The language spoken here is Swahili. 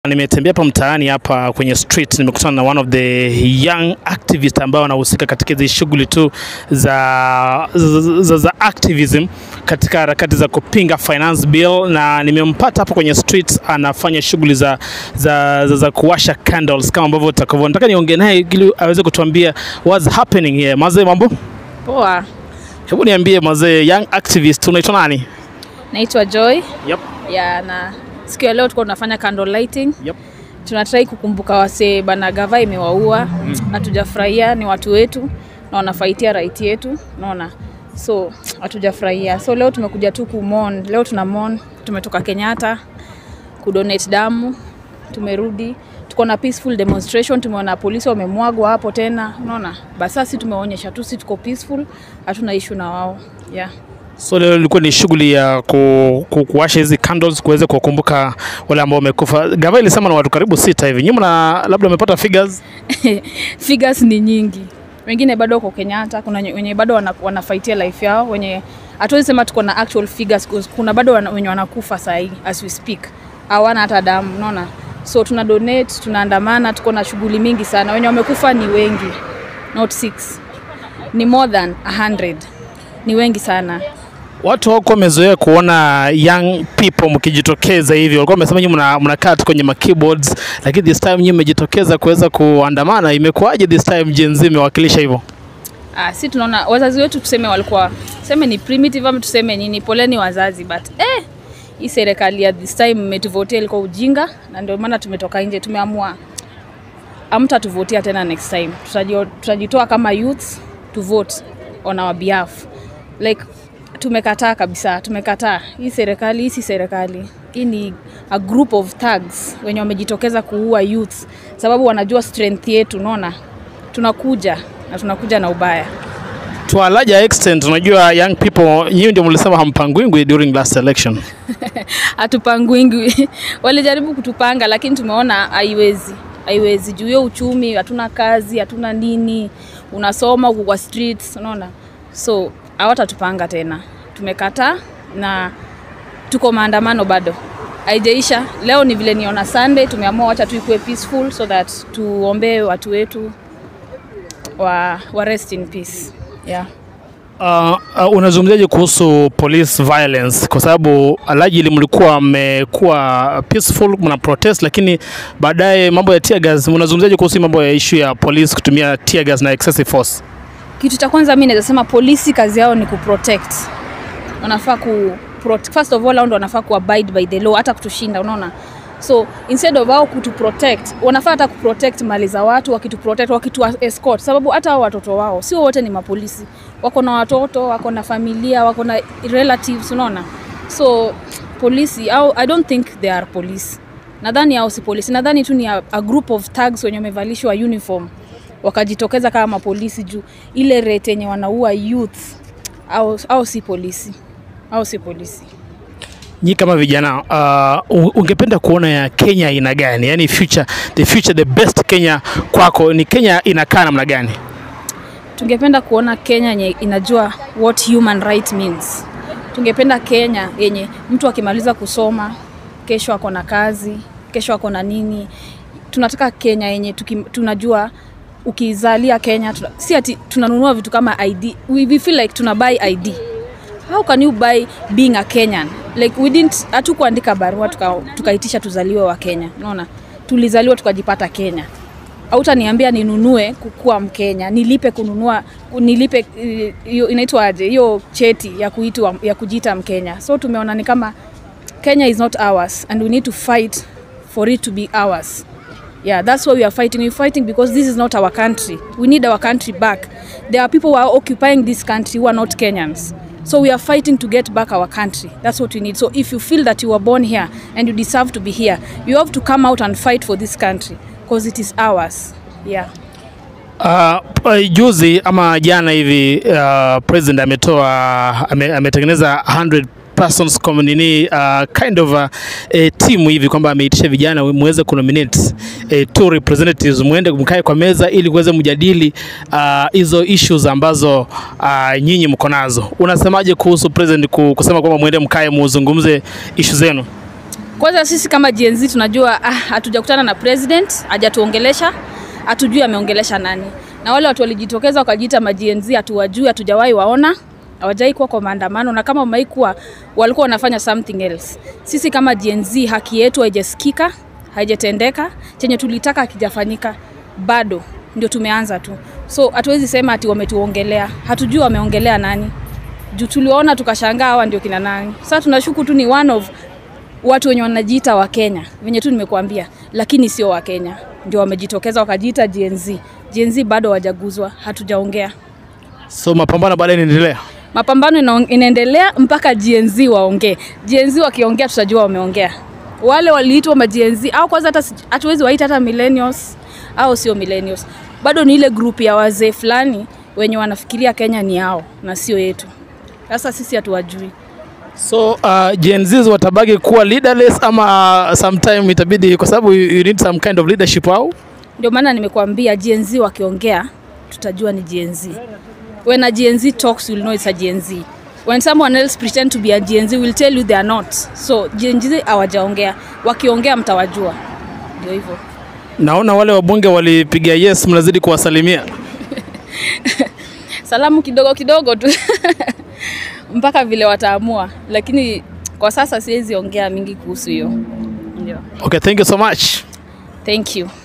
Nimetembea hapa mtaani hapa kwenye street, nimekutana na one of the young activist ambao wanahusika katika hizi shughuli tu za, za, za, za activism katika harakati za kupinga finance bill, na nimempata hapo kwenye street anafanya shughuli za, za, za, za kuwasha candles kama ambavyo utakavyo. Nataka niongee naye ili aweze kutuambia what's happening here. Mazee, mambo? Poa, Hebu niambie mazee, young activist, unaitwa nani? naitwa Joy Yep. ya na siku ya leo tuko tunafanya candle lighting. Yep. Tunatrai kukumbuka wasee bana, gava imewaua, hatujafurahia. Ni watu wetu na wanafaitia right yetu, unaona, so hatujafurahia. So leo tumekuja tu kumon, leo tuna mon, tumetoka Kenyatta kudonate damu, tumerudi tuko na peaceful demonstration. Tumeona polisi wamemwagwa hapo tena, unaona, basi sisi tumeonyesha tu sisi tuko peaceful, hatuna issue na wao yeah. So leo ilikuwa ni shughuli ya ku, ku, kuwasha hizi candles kuweza kuwakumbuka wale ambao wamekufa. Gava ilisema na watu karibu sita hivi. Nyinyi mna labda umepata figures? figures ni nyingi, wengine bado wako Kenyatta, kuna nye- wenye bado wana, wanafaitia life yao, wenye hatuwezi sema tuko na actual figures 'cause kuna bado wana, wenye wanakufa sahii as we speak, hawana hata damu, unaona. So tuna donate, tunaandamana, tuko na shughuli mingi sana. Wenye wamekufa ni wengi, not six, ni more than 100 ni wengi sana. Watu hawakuwa wamezoea kuona young people mkijitokeza hivi, walikuwa wamesema nyinyi mna- mnakaa tu kwenye ma keyboards, lakini this time nyinyi mmejitokeza kuweza kuandamana. Imekuwaje this time Gen Z imewakilisha hivyo? Ah, si tunaona wazazi wetu tuseme walikuwa tuseme ni primitive ama tuseme nini, poleni wazazi, but eh, hii serikali ya this time mmetuvotia ilikuwa ujinga, na ndio maana tumetoka nje, tumeamua amtatuvotia tena next time. Tutajio- Tutajitoa kama youth to vote on our behalf. Like tumekataa kabisa, tumekataa hii serikali. Hii si serikali, hii ni a group of thugs wenye wamejitokeza kuua youth, sababu wanajua strength yetu. Unaona, tunakuja na tunakuja na ubaya. To a larger extent, unajua young people, nyinyi ndio mlisema hampangwingwi during last election. hatupangwingi walijaribu kutupanga lakini tumeona haiwezi haiwezi juu hiyo uchumi hatuna kazi hatuna nini unasoma huku kwa streets unaona so hawatatupanga tena tumekataa na tuko maandamano bado haijaisha leo ni vile niona sunday tumeamua wacha tu ikuwe peaceful so that tuombee watu wetu wa, wa rest in peace yeah. Uh, uh, unazungumziaje kuhusu police violence? Kwa sababu allegedly mlikuwa mmekuwa peaceful mna protest, lakini baadaye mambo ya tear gas. Unazungumziaje kuhusu hii mambo ya issue ya police kutumia tear gas na excessive force? Kitu cha kwanza mi naweza sema polisi kazi yao ni kuprotect. Wanafaa ku prot- first of all hao ndo wanafaa ku abide by the law hata kutushinda, unaona? So instead of wao kutu protect, wanafaa hata kuprotect mali za watu, wakitu protect, wakitu escort, sababu hata hao watoto wao sio wote ni mapolisi, wako na watoto, wako na familia, wako na relatives, unaona? So polisi au I don't think they are police. Nadhani hao si polisi, nadhani tu ni a, a group of thugs wenye wamevalishwa uniform wakajitokeza kama mapolisi juu ile rate yenye wanaua youth au, au si polisi au si polisi Nyi kama vijana uh, u- ungependa kuona ya Kenya aina gani? Yani future, the future, the best Kenya kwako ni Kenya inakaa namna gani? tungependa kuona kenya yenye inajua what human right means tungependa kenya yenye mtu akimaliza kusoma kesho ako na kazi kesho ako na nini tunataka kenya yenye tuki, tunajua ukizalia kenya tuna, si ati tunanunua vitu kama id we, we feel like tuna buy id how can you buy being a kenyan like we didn't hatukuandika barua tuka- tukaitisha tuzaliwe wa kenya unaona tulizaliwa tukajipata kenya hautaniambia ninunue kukuwa mkenya nilipe kununua nilipe eh, hiyo inaitwa aje hiyo cheti ya kuitwa ya kujiita mkenya so tumeona ni kama kenya is not ours and we need to fight for it to be ours yeah that's why we are fighting we're fighting because this is not our country we need our country back there are people who are occupying this country who are not kenyans so we are fighting to get back our country that's what we need so if you feel that you were born here and you deserve to be here you have to come out and fight for this country because it is ours yeah Uh, uh, juzi ama jana hivi uh, president ametoa ame, ametengeneza 100 persons com- nini uh, kind of a, a team hivi kwamba ameitisha vijana muweze kunominate eh, two representatives muende mkae kwa meza ili kuweze mjadili uh, hizo issues ambazo uh, nyinyi mko nazo. Unasemaje kuhusu president ku- kusema kwamba muende mkae muzungumze issue zenu? Kwanza sisi kama Gen Z tunajua ah, hatujakutana na president, hajatuongelesha, hatujui ameongelesha nani. Na wale watu walijitokeza wakajiita ma Gen Z hatuwajui, hatujawahi waona, hawajai kuwa kwa maandamano na kama wamewahi kuwa walikuwa wanafanya something else. Sisi kama Gen Z haki yetu haijasikika, haijatendeka, chenye tulitaka hakijafanyika bado, ndio tumeanza tu. So hatuwezi sema ati wametuongelea, hatujui wameongelea nani juu tuliwaona tukashangaa hawa ndio kina nani. Sasa tunashuku tu ni one of watu wenye wanajiita wa Kenya venye tu nimekuambia, lakini sio wa Kenya, ndio wamejitokeza wakajiita Gen Z. Gen Z bado hawajaguzwa, hatujaongea. So mapambano baadaye inaendelea. Mapambano ina, inaendelea mpaka Gen Z waongee. Gen Z wakiongea tutajua wameongea. Wale waliitwa ma Gen Z au kwanza hata si- hatuwezi waita hata millennials au sio millennials, bado ni ile group ya wazee fulani wenye wanafikiria Kenya ni yao na sio yetu. Sasa sisi hatuwajui. So uh, Gen Z watabaki kuwa leaderless ama uh, sometime itabidi kwa sababu you you need some kind of leadership au Ndio maana nimekuambia Gen Z wakiongea tutajua ni Gen Z. When a Gen Z talks you'll know it's a Gen Z. When someone else pretend to be a Gen Z will tell you they are not. So Gen Z hawajaongea. Wakiongea mtawajua. Ndio hivyo. naona wale wabunge walipiga yes, mnazidi kuwasalimia. Salamu kidogo kidogo tu. Mpaka vile wataamua. Lakini kwa sasa siwezi ongea mingi kuhusu hiyo. Ndio. Okay, thank you so much. Thank you.